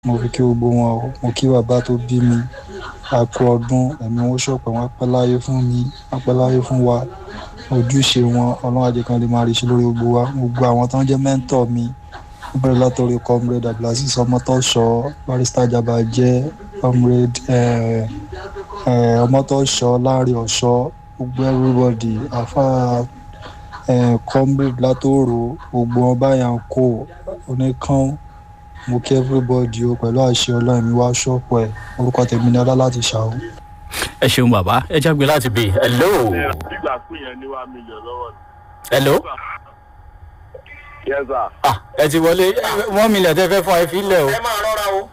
mo fi kí gbogbo wọn o mo kí bàbá tó bí mi àkú ọdún ẹ̀mí wọn ṣọ̀pọ̀ wọn pẹ́ láyé fún mi wọn pẹ́ láyé fún wa ojúṣe wọn ọlọ́run ajé kan lè máa rí ṣe lórí gbogbo wa gbogbo àwọn tó ń jẹ́ mẹ́ńtọ̀ mi ó bẹ̀rẹ̀ látọ̀rí comrade abdulaziz ọmọtọ́ṣọ barrister jabajẹ́ comrade ọmọtọ́ṣọ láàrin ọ̀ṣọ́ gbogbo everybody afa comrade látòrò gbogbo wọn báyà ń kó oníkan mo kí everybody o pẹ̀lú àṣẹ ọlọ́run mi wá ṣọ́ọ̀pù ẹ̀ orúkọ tèmi ní ọlá láti ṣàwọ́. ẹ ṣeun bàbá ẹ jágbe láti bí hello. nígbà pé yẹn ní wàá mílíọ̀n lọ́wọ́ ni. hello. yes sir. ah ẹ ti wọlé one million tẹ fẹ́ fún ẹ fi lẹ̀ o. ẹ máa rọra o.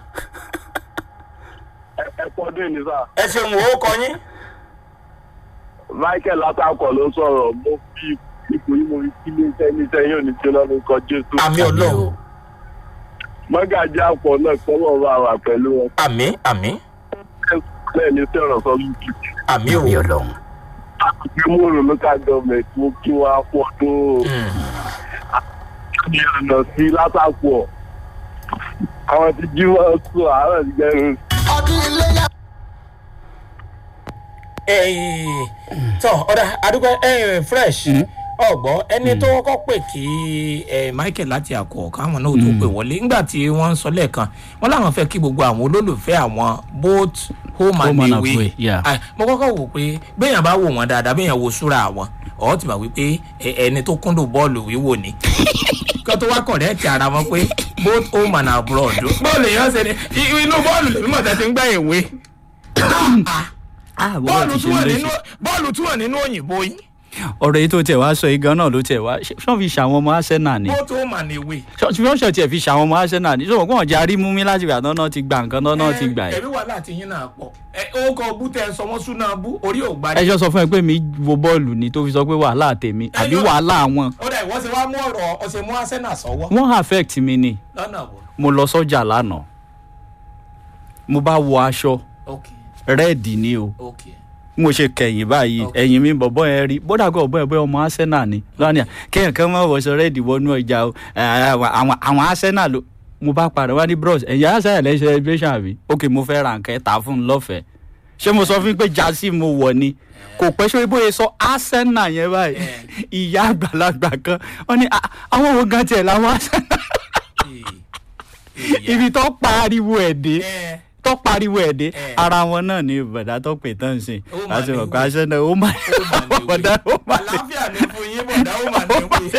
ẹ ẹ pọ́dún ní sá. ẹ ṣeun wo kọ yín. michael látàkọ̀ ló sọ̀rọ̀ mo fi ipò yìí mo fi kí ní sẹ́ni sẹ́yìn òní jóná ló kọ jésù. àmì ọlọ́run. mọ́gàjì àpọ̀ náà kọ́mọ̀ bá wà pẹ̀lú wọn. àmì àmì bẹ́ẹ̀ ni sọ̀rọ̀ sọ lùkì. àmì o. àmì ọlọ́run. àti múrò local government mo kí wọn á pọ̀ tó ní ọ̀nà sí látàkọ̀ àwọn ti jí wọn sùn àárọ̀ ti gẹrun. tọ ọ̀dà àdúgbò fresh ọgbọ ẹni tó kọ́kọ́ pè kí eh, michael láti àkọ́ káwọn náà tó pè wọlé nígbà tí wọ́n ń sọ lẹ́ẹ̀kan wọ́n láwọn fẹ́ kí gbogbo àwọn olólùfẹ́ àwọn both home and Home and away away, yeah. Ah, mo kọ́kọ́ wò pé béèyàn bá wò wọ́n dáadáa béèyàn wo súra àwọn ọ̀ ti mọ̀ wípé eh, ẹni tó kúndùn bọ́ọ̀lù wíwò ni kí wọ́n tó wá kọ̀rẹ́ẹ̀tì ara wọn pé both home and abroad bọ́ọ̀lù èèyàn ṣe ni i- inú bọ́ọ̀lù lèmi mọ̀ tẹ́tí ń gbá ìwé ah bọ́lá bọ́ọ̀lù ti tí ṣe wọ́n ń nínú léṣe. bọ́ọ̀lù tí wọ́n nínú òyìnbó yín ọ̀rọ̀ yìí tó tiẹ̀ wá sọ yìí gan náà ló tiẹ̀ wá ṣé wọ́n fi ṣàwọn ọmọ arsenal ni both home and away. ṣé wọ́n ṣe tiẹ̀ fi ṣàwọn ọmọ arsenal ni ṣé wọ́n jẹ́ arímúmí láti gbà tán náà ti gbà nǹkan tán náà ti gbà ẹ̀. ẹ̀rí wàhálà àti yín náà pọ̀ ẹ ó kọ bú tẹ sọ wọ́n súná bú orí ò gbá ẹ ṣọ́ sọ fún ẹ pé mi wo bọ́ọ̀lù ni tó fi sọ pé wàhálà tèmi àbí yóò- wàhálà wọn ó dà ìwọ́n ṣe wá mú ọ̀rọ̀ ọ̀sẹ̀ mú arsenal sọ́wọ́ wọ́n affect mi ni lọ́nà wo mo lọ sọ́jà lánàá mo bá wọ aṣọ ok rẹ́ẹ̀dì ni o ok mo ṣe kẹ̀yìn báyìí Ok. ẹ̀yìn mi bọ̀bọ̀ yẹn rí bódà kó ọ̀bọ̀ ẹ̀bọ̀ ọmọ arsenal ni lọ́nà kéèyàn kan máa wọṣọ rẹ́ẹ̀dì wọnú ọjà o ẹ̀, àwọn àwọn arsenal ló mo bá padà wá ní bros ẹ̀yìn arsenal lẹ́ celebration àbí ok mo fẹ́ ra nǹkan ẹ̀ tà fún un lọ́fẹ̀ẹ́ ṣé mo sọ fún yín pé jásí mo wọ̀ ni kò pẹ́ sórí bóyá sọ arsenal yẹn báyìí ìyá àgbàlagbà kan wọ́n ní "Ah, àwọn wo gan tiẹ̀ làwọn arsenal ibi tó pariwo ẹ̀ dé ẹ tó pariwo ẹ̀ dé Eh. ara wọn náà ni bàdá tó pè tán sí Ó mà láti ní mọ̀ pé wí. arsenal ó máa ó mà ní bọ̀dá ó wí máa lè àlàáfíà ní fún yín bọ̀dá ó mà ní wí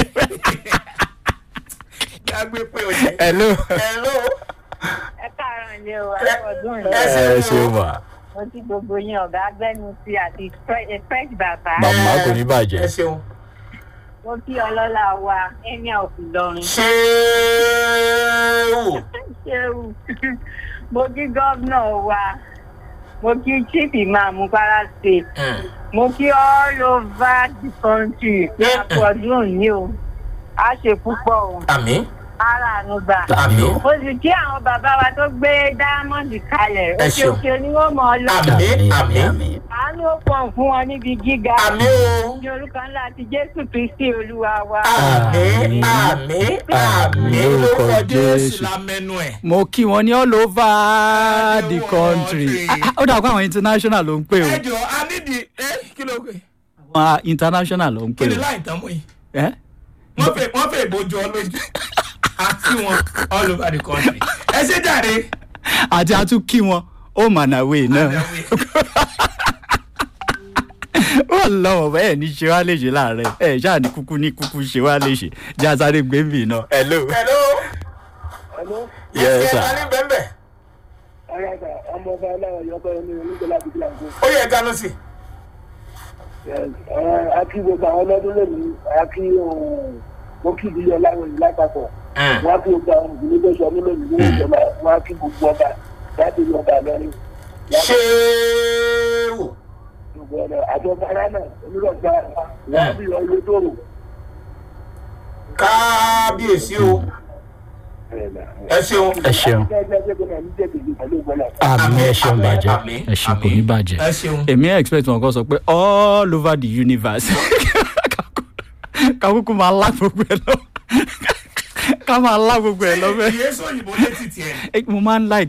dágbé pé o jẹ hello. hello ẹ káàárọ̀ ni o àkọ́dún ẹ yìí ṣe o. wà. mo ti gbogbo yín ọ̀gá agbẹnusí àti Fre- fresh bàbá Màmá kò ní ẹ bàjẹ́. ṣeun mo kí ọlọ́lá wa emir of Ìlọrin ṣéwù ṣéwù mo kí gómìnà wa mo kí chief imam Kwara state mo kí all over the country ní àkọ́dún yìí o a ṣe púpọ̀ o àmì ara àánú gbà. àmì mo sì kí àwọn bàbá wa tó gbé diamond kalẹ̀ Ẹ òkè ṣeun. òkè ni wọ́n mọ̀ ọ́ lọ. àmì àmì àánú ó pọ̀ fún wọn níbi gíga. àmì o ní orúkọ ńlá ti jésù kristi olúwa wa. àmì àmì àmì Lórúkọ lórúkọ jésù Jésù. lámẹnu ẹ. mo kí wọn ní all over the Everywhere. country Ah, ah, ó dà pé àwọn international ló ń pè o ẹ jọ a nídìí ẹ kí ló pè àwọn international ló ń kí pè ni o láì tán mú yìí ẹ wọ́n fẹ́ wọ́n fẹ́ ìbòjú ọ lójú àti wọn all over the country. ẹ ṣe jàre. àti a tún kí wọn ó mànàwé náà wọn lọ́wọ́ bẹ́ẹ̀ ní ṣe wá léṣe láàárẹ̀ ẹ̀ ṣáà ní kúkú ní kúkú ṣe wá léṣe jẹ́ àsáré gbẹ̀mbì náà. hello. hello. Yes, sir. ẹ ní bẹ́ẹ̀ alága ọmọ ọba aláwọ̀ yọkọ ẹni onígbẹ́lá ti gbà gbó. ó yẹ ganu sí. akí gbogbo àwọn ọlọ́dún lónìí akí mo kí ìdílé ọláwọ̀ yìí lápapọ̀ wọn á kí gbogbo àwọn ìdílé tó sọ mí lónìí nínú ìjọba wọn á kí gbogbo ọba láti ní ọba lọ́rin ṣéwù. gbogbo ọ̀nà àjọba ara náà onírọ̀gbà wọn á bí ọyọ tó rò. kábíyèsí o ẹ ṣeun. ẹ ṣeun àmì ẹ ṣeun bàjẹ́ àmín, ẹ ṣeun kò ní bàjẹ́ ẹ ṣeun. èmi expect wọn kọ sọ pé all over the universe kakuku máa lá gbogbo ẹ lọ ká máa lá gbogbo ẹ̀ lọ́fẹ̀ẹ́ ìyẹn sọ òyìnbó létí tiẹ̀ mo máa ń like